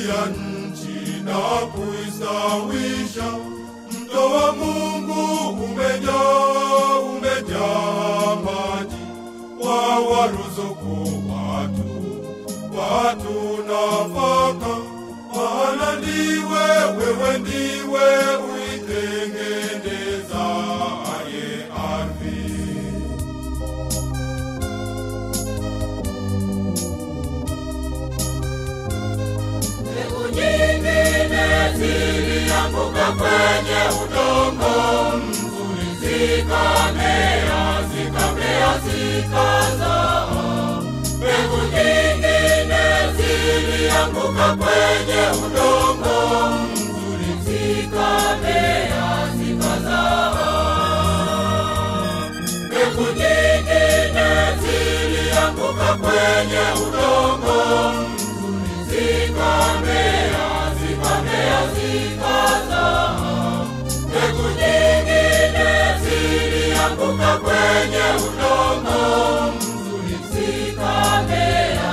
ya nchi na kuistawisha. Mto wa Mungu umejaa, umejaa maji, wawaruzuku watu, watu nafaka. Maana ndiwe, wewe ndiwe uitengenezaye ardhi. Mbegu nyingine zilianguka kwenye udongo mzuri, zikamea, zikamea, zikazaa. Mbegu nyingine zilianguka kwenye udongo mzuri, zikamea, zikazaa. Mbegu nyingine zilianguka kwenye udongo mzuri, zikamea, zikamea, zikazaa. Mbegu nyingine zilianguka kwenye udongo mzuri, zikamea,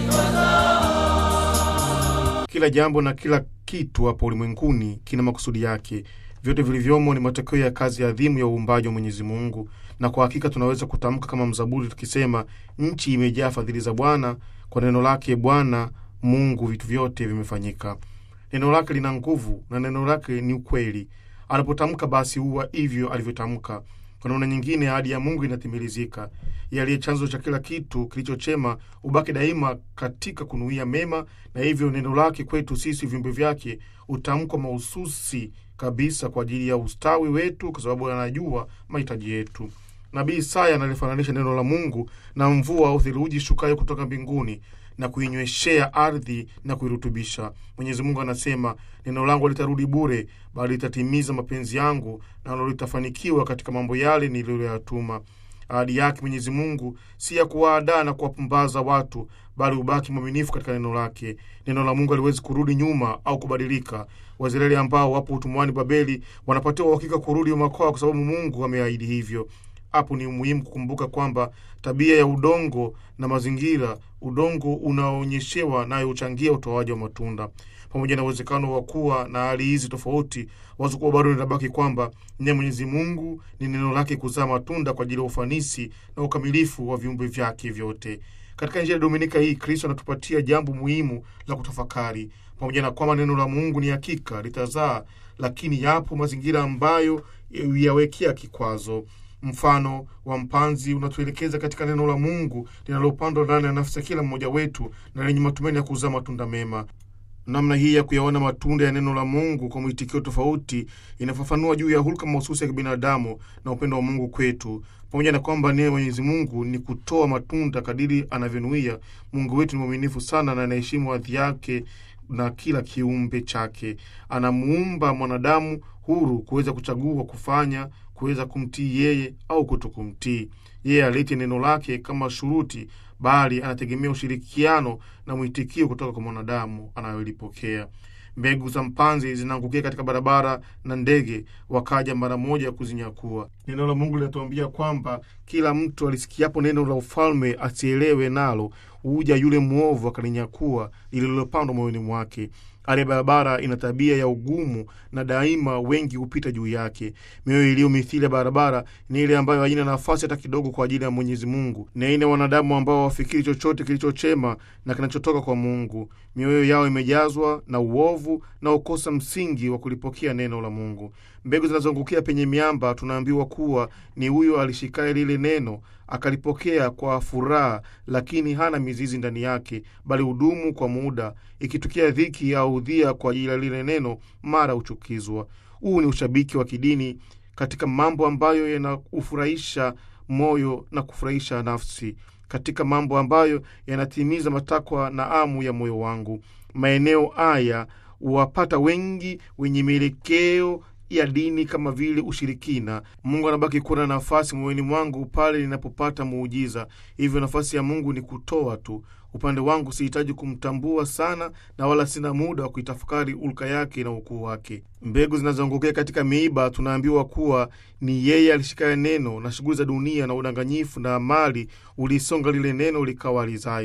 zikazaa. Kila jambo na kila kitu hapa ulimwenguni kina makusudi yake. Vyote vilivyomo ni matokeo ya kazi adhimu ya uumbaji wa Mwenyezi Mungu, na kwa hakika tunaweza kutamka kama mzaburi tukisema, nchi imejaa fadhili za Bwana, kwa neno lake Bwana Mungu vitu vyote vimefanyika. Neno lake lina nguvu na neno lake ni ukweli. Anapotamka basi huwa hivyo alivyotamka. Kwa namna nyingine, ahadi ya Mungu inatimilizika. Yeye aliye chanzo cha kila kitu kilichochema ubaki daima katika kunuia mema, na hivyo neno lake kwetu sisi viumbe vyake utamkwa mahususi kabisa kwa ajili ya ustawi wetu, kwa sababu anajua mahitaji yetu. Nabii Isaya analifananisha neno la Mungu na mvua au theluji shukayo kutoka mbinguni na kuinyweshea ardhi na kuirutubisha. Mwenyezi Mungu anasema, neno langu litarudi bure, bali litatimiza mapenzi yangu, nalo litafanikiwa katika mambo yale niliyoyatuma. Ahadi yake Mwenyezi Mungu si ya kuwaadaa na kuwapumbaza watu, bali ubaki mwaminifu katika neno lake. Neno la Mungu haliwezi kurudi nyuma au kubadilika. Waisraeli ambao wapo utumwani Babeli wanapatiwa uhakika kurudi makwao, kwa sababu Mungu ameahidi hivyo. Hapo ni muhimu kukumbuka kwamba tabia ya udongo na mazingira, udongo unaonyeshewa nayo huchangia utoaji wa matunda. Pamoja na uwezekano wa kuwa na hali hizi tofauti, wazo kuwa bado linabaki kwamba nia Mwenyezi Mungu ni neno lake kuzaa matunda kwa ajili ya ufanisi na ukamilifu wa viumbe vyake vyote. Katika Injili ya Dominika hii Kristo anatupatia jambo muhimu la kutafakari. Pamoja na kwamba neno la Mungu ni hakika litazaa, lakini yapo mazingira ambayo yawekea kikwazo. Mfano wa mpanzi unatuelekeza katika neno la Mungu linalopandwa ndani ya nafsi ya kila mmoja wetu na lenye matumaini ya kuzaa matunda mema. Namna hii ya kuyaona matunda ya neno la Mungu kwa mwitikio tofauti inafafanua juu ya hulka mahususi ya kibinadamu na upendo wa Mungu kwetu. Pamoja na kwamba nia ya Mwenyezi Mungu ni kutoa matunda kadiri anavyonuia, Mungu wetu ni mwaminifu sana na anaheshimu hadhi yake na kila kiumbe chake. Anamuumba mwanadamu huru kuweza kuchagua kufanya, kuweza kumtii yeye au kutokumtii yeye. Alete neno lake kama shuruti, bali anategemea ushirikiano na mwitikio kutoka kwa mwanadamu anayolipokea. Mbegu za mpanzi zinaangukia katika barabara na ndege wakaja mara moja ya kuzinyakua. Neno la Mungu linatuambia kwamba kila mtu alisikiapo neno la ufalme asielewe nalo, huja yule mwovu akalinyakua lililopandwa moyoni mwake. Hali ya barabara ina tabia ya ugumu na daima wengi hupita juu yake. Mioyo iliyo mithili ya barabara ni ile ambayo haina nafasi hata kidogo kwa ajili ya Mwenyezi Mungu, na ina wanadamu ambao hawafikiri chochote kilichochema na kinachotoka kwa Mungu. Mioyo yao imejazwa na uovu na ukosa msingi wa kulipokea neno la Mungu. Mbegu zinazoangukia penye miamba, tunaambiwa kuwa ni huyo alishikaye lile neno akalipokea kwa furaha, lakini hana mizizi ndani yake, bali hudumu kwa muda. Ikitukia dhiki au udhia kwa ajili ya lile neno, mara huchukizwa. Huu ni ushabiki wa kidini katika mambo ambayo yanaufurahisha moyo na kufurahisha nafsi, katika mambo ambayo yanatimiza matakwa na amu ya moyo wangu. Maeneo haya huwapata wengi wenye mielekeo ya dini kama vile ushirikina. Mungu anabaki kuwa na nafasi moyoni mwangu pale ninapopata muujiza. Hivyo nafasi ya Mungu ni kutoa tu. Upande wangu sihitaji kumtambua sana, na wala sina muda wa kuitafakari ulka yake na ukuu wake. Mbegu zinazoangukia katika miiba, tunaambiwa kuwa ni yeye alishikaye neno, na shughuli za dunia na udanganyifu na mali ulisonga lile neno likawa alizai.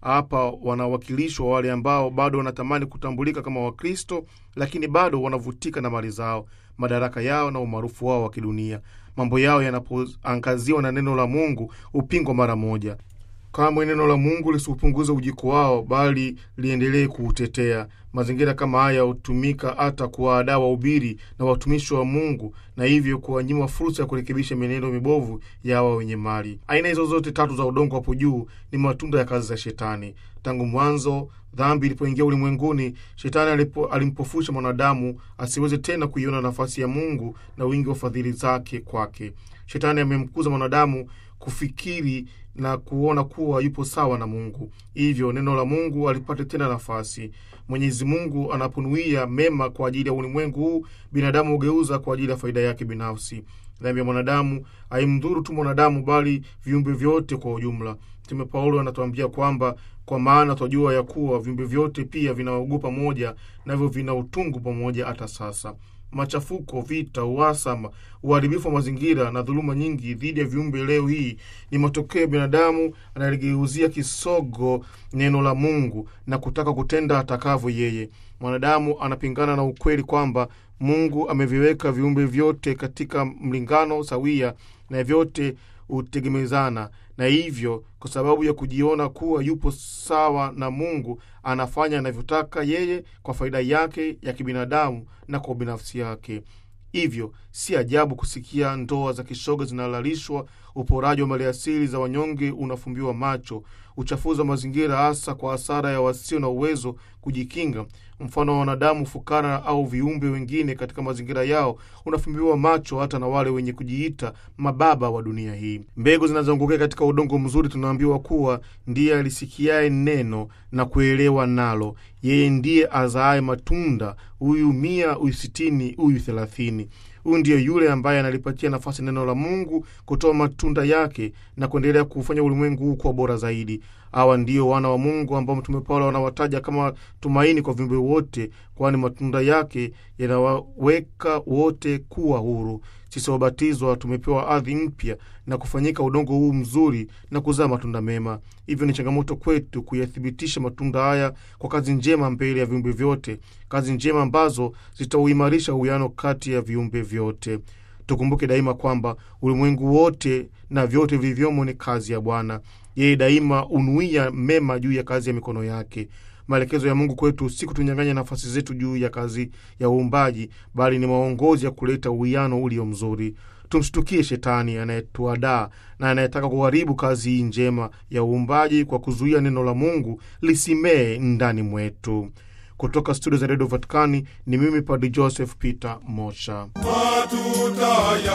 Hapa wanawakilishwa wale ambao bado wanatamani kutambulika kama Wakristo, lakini bado wanavutika na mali zao, madaraka yao na umaarufu wao wa kidunia. Mambo yao yanapoangaziwa na neno la Mungu hupingwa mara moja. Kamwe neno la Mungu lisiupunguze ujiko wao, bali liendelee kuutetea. Mazingira kama haya hutumika hata kuwaadaa wahubiri na watumishi wa Mungu, na hivyo kuwanyima fursa ya kurekebisha mienendo mibovu ya hawa wenye mali. Aina hizo zote tatu za udongo hapo juu ni matunda ya kazi za Shetani. Tangu mwanzo dhambi ilipoingia ulimwenguni, Shetani alipo, alimpofusha mwanadamu asiweze tena kuiona nafasi ya Mungu na wingi wa fadhili zake kwake. Shetani amemkuza mwanadamu kufikiri na kuona kuwa yupo sawa na Mungu, hivyo neno la Mungu alipate tena nafasi. Mwenyezi Mungu anaponuia mema kwa ajili ya ulimwengu huu, binadamu hugeuza kwa ajili ya faida yake binafsi. Dhambi ya mwanadamu haimdhuru tu mwanadamu, bali viumbe vyote kwa ujumla. Mtume Paulo anatuambia kwamba kwa maana twajua ya kuwa viumbe vyote pia vinaogopa pamoja, navyo vina utungu pamoja hata sasa. Machafuko, vita, uhasama, uharibifu wa mazingira na dhuluma nyingi dhidi ya viumbe leo hii ni matokeo ya binadamu analigeuzia kisogo neno la Mungu na kutaka kutenda atakavyo yeye. Mwanadamu anapingana na ukweli kwamba Mungu ameviweka viumbe vyote katika mlingano sawia na vyote hutegemezana, na hivyo kwa sababu ya kujiona kuwa yupo sawa na Mungu anafanya anavyotaka yeye kwa faida yake ya kibinadamu na kwa binafsi yake. Hivyo si ajabu kusikia ndoa za kishoga zinahalalishwa, uporaji wa maliasili za wanyonge unafumbiwa macho, uchafuzi wa mazingira, hasa kwa hasara ya wasio na uwezo kujikinga. Mfano wa wanadamu fukara au viumbe wengine katika mazingira yao unafumbiwa macho, hata na wale wenye kujiita mababa wa dunia hii. Mbegu zinazoangukia katika udongo mzuri, tunaambiwa kuwa ndiye alisikiaye neno na kuelewa nalo, yeye ndiye azaaye matunda, huyu mia, huyu sitini, huyu thelathini. Huyu ndiyo yule ambaye analipatia nafasi neno la Mungu kutoa matunda yake na kuendelea kuufanya ulimwengu huu kuwa bora zaidi. Hawa ndio wana wa Mungu ambao Mtume Paulo anawataja kama tumaini kwa viumbe wote, kwani matunda yake yanawaweka wote kuwa huru. Sisi wabatizwa tumepewa ardhi mpya na kufanyika udongo huu mzuri na kuzaa matunda mema. Hivyo ni changamoto kwetu kuyathibitisha matunda haya kwa kazi njema mbele ya viumbe vyote, kazi njema ambazo zitauimarisha uwiano kati ya viumbe vyote. Tukumbuke daima kwamba ulimwengu wote na vyote vilivyomo ni kazi ya Bwana. Yeye daima unuia mema juu ya kazi ya mikono yake. Maelekezo ya Mungu kwetu si kutunyang'anya nafasi zetu juu ya kazi ya uumbaji, bali ni maongozi ya kuleta uwiano ulio mzuri. Tumshtukie Shetani anayetuadaa na anayetaka kuharibu kazi hii njema ya uumbaji kwa kuzuia neno la Mungu lisimee ndani mwetu. Kutoka studio za redio Vatikani ni mimi Padri Joseph Peter Mosha. Matuta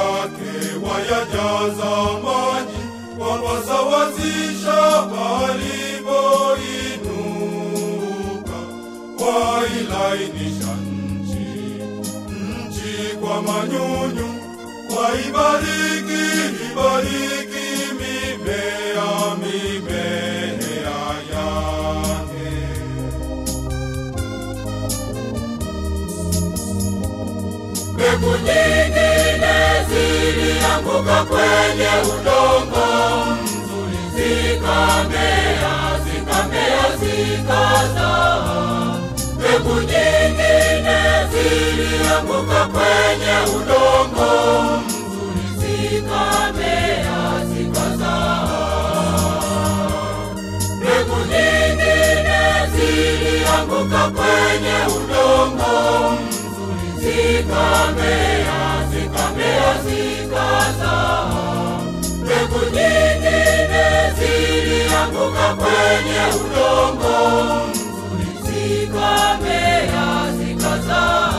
yake wayajaza maji, wapasawazisha palipoinuka, wailainisha nchi, nchi kwa manyunyu, waibariki, ibariki mimea, mimea yake. Mbegu nyingine zilianguka kwenye udongo mzuri, zikamea, zikamea, zikazaa. Mbegu nyingine zilianguka kwenye udongo mzuri, zikamea, zikazaa. Mbegu nyingine zilianguka kwenye udongo mzuri, zikamea, zikamea, zikazaa. Mbegu nyingine zilianguka kwenye udongo mzuri, zikamea, zikazaa.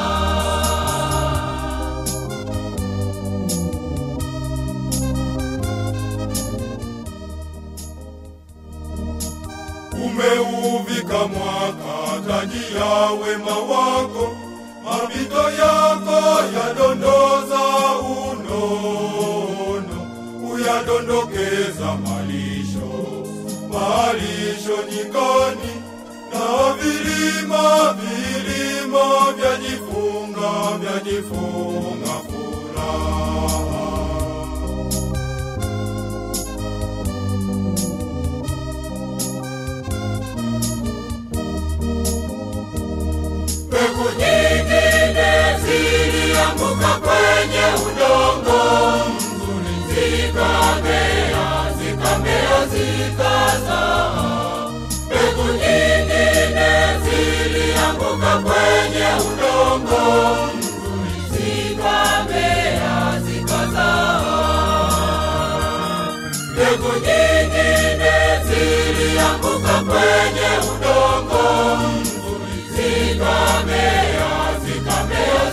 umeuvika mwaka taji ya wema wako, mapito yako yadondoza unono, uyadondokeza malisho, malisho nyikani, na vilima vilima vyajifunga vyajifunga furaha. kwenye udongo mzuri, zikamea, zikamea, zikazaa. Mbegu nyingine zilianguka kwenye udongo mzuri, zikamea, zikazaa. Mbegu nyingine zilianguka kwenye udongo mzuri, zikamea, zikamea,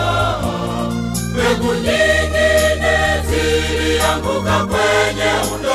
zikazaa. Mbegu nyingine zilianguka kwenye udongo